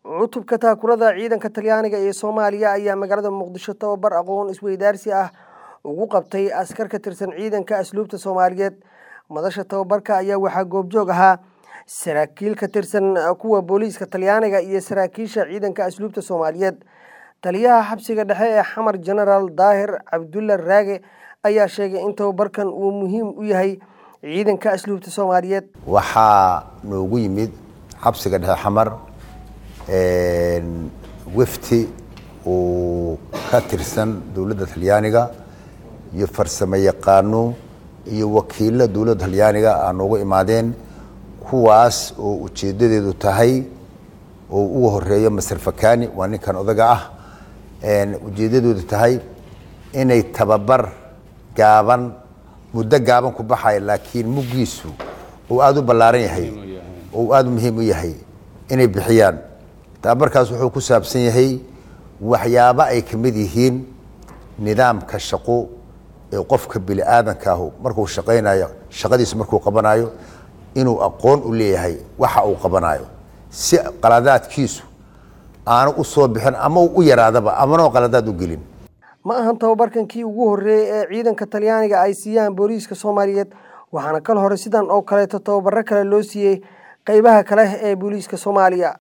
cutubka taakurada ciidanka talyaaniga ee soomaaliya ayaa magaalada muqdisho tababar aqoon isweydaarsi ah ugu qabtay askar ka tirsan ciidanka asluubta soomaaliyeed madasha tababarka ayaa waxaa goobjoog ahaa saraakiil ka tirsan kuwa booliiska talyaaniga iyo saraakiisha ciidanka asluubta soomaaliyeed taliyaha xabsiga dhexe ee xamar genaraal daahir cabdulla raage ayaa sheegay in tababarkan uu muhiim u yahay ciidanka asluubta soomaaliyeed waxaa noogu yimid xabsiga dhexe xamar wefti uu ka tirsan dowladda talyaaniga iyo farsamo yaqaano iyo wakiilo dowladda talyaaniga aa noogu imaadeen kuwaas oo ujeedadeedu tahay oo ugu horeeyo maser fakani waa ninkan odaga ah ujeedadoodu tahay inay tababar gaaban muddo gaaban ku baxaya laakiin muggiisu uu aada u ballaaran yahay oo uu aada u muhiim u yahay inay bixiyaan tababarkaas wuxuu ku saabsan yahay waxyaabo ay ka mid yihiin nidaamka shaqo ee qofka bini aadanka ahu markuu shaqaynayo shaqadiisu markuu qabanayo inuu aqoon u leeyahay waxa uu qabanayo si qaladaadkiisu aanu u soo bixin ama u yaraadaba amanoo qaladaad u gelin ma ahan tababarkan kii ugu horreeyey ee ciidanka talyaaniga ay siiyaan booliiska soomaaliyeed waxaana kal hore sidan oo kaleeto tababaro kale loo siiyey qeybaha kale ee booliiska soomaaliya